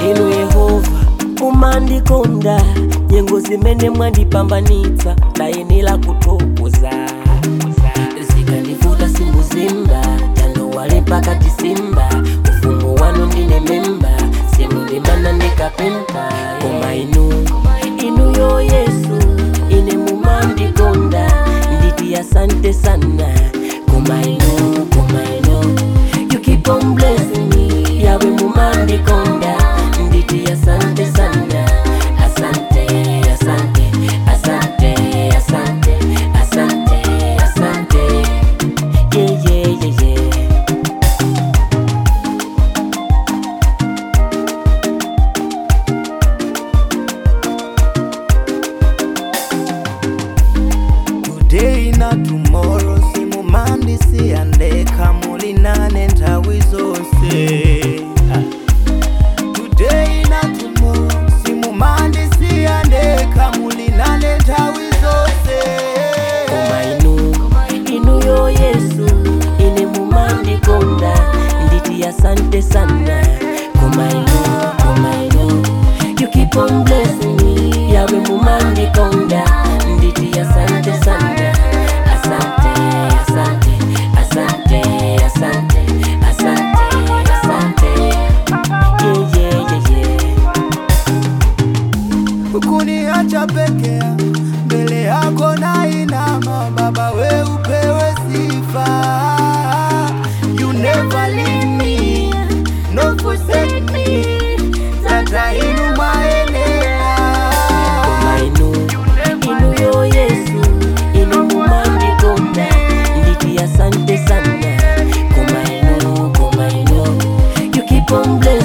inu yehova mumandikonda nyengo zimene mwandipambanitsa ndayenera kuthokoza zikandivuta simbuzimba tandowale pakati simba ufumu wanu ndine memba simundimana ndikapempa koma inu inu yo yesu ine mumandikonda nditi asante sana koma inu koma inu you keep on blessing me yawe mumandikonda nditi asante sana asante asante asante asante asante asante yeah yeah yeah yeah today na tomorrow simumandisiyandeka muli nane nthawi zonse today na tomorrow simumandisiyandeka muli nane nthawi zonse koma inu inu yo yesu ine mumandikonda nditi asante sana koma inu koma inu you keep on blessing me yawe mumandikonda nditi asante sana asante asante asante asante asante asante yeah yeah yeah yeah kuniacha pekea mbele yako na inama baba we upewe sifa you never leave me no forsake me tata inu maenea koma inu inu yo yesu inu mumandikonda nditi asante sana koma inu koma inu you keep on blessing